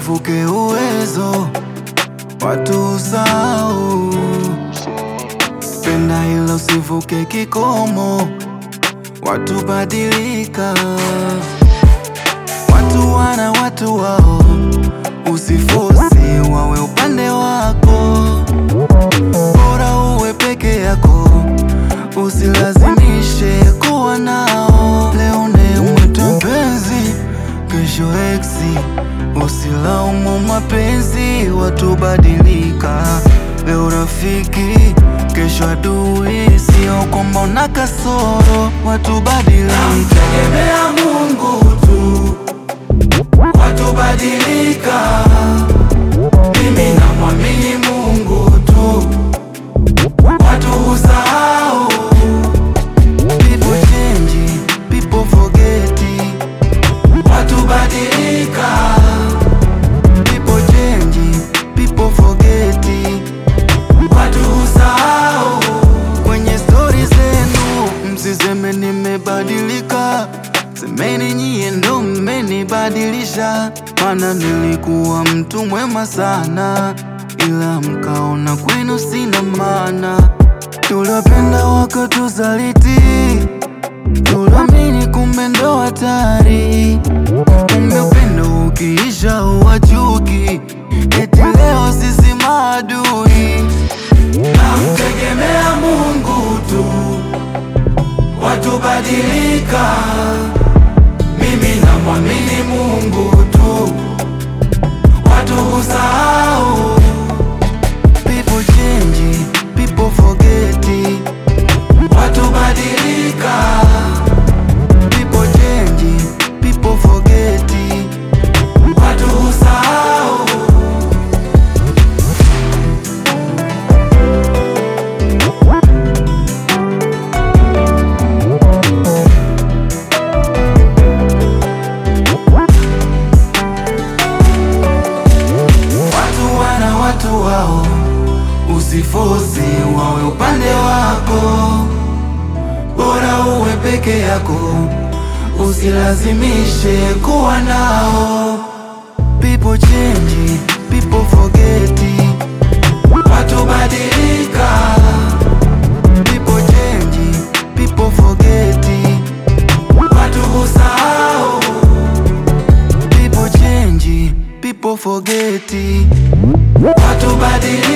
usivuke uwezo, watu usahau. Penda ila usivuke kikomo, watu badilika. Watu wana watu wao, usifosi wawe upande wako, bora uwe peke yako, usilazimishe kuwa nao. Leo nemwite mpenzi, kesho eksi, usilaumu mapenzi, watu badilika. Leo rafiki, kesho adui, sio kwamba una kasoro, watu badilika. Tegemea Mungu tu, watu badilika. Mimi namwamini Mungu tu, watu husahau. People change, people forget. Watu badilika, People change, people forget. watu husahau. Kwenye stori zenu msiseme nimebadilika, semeni nyie ndo mmenibadilisha. Mana nilikuwa mtu mwema sana, ila mkaona kwenu sina maana. Tuliwapenda wakatusaliti, tuliamini kumbe ndo hatari. Kumbe upendo ukiisha uwachuki, eti leo sisi maadui. Namtegemea Mungu tu, watu badilika. Mimi namwamini Mungu tu, watu husahau. People change, people forget. Watu badilika, People change, people forget. watu husahau. Watu wana watu wao, usifosi wawe upande wako, bora uwe peke yako, usilazimishe kuwa nao. People change, people forget. Watu badilika, People change, people forget. watu husahau. People change, people forget. Watu badilika.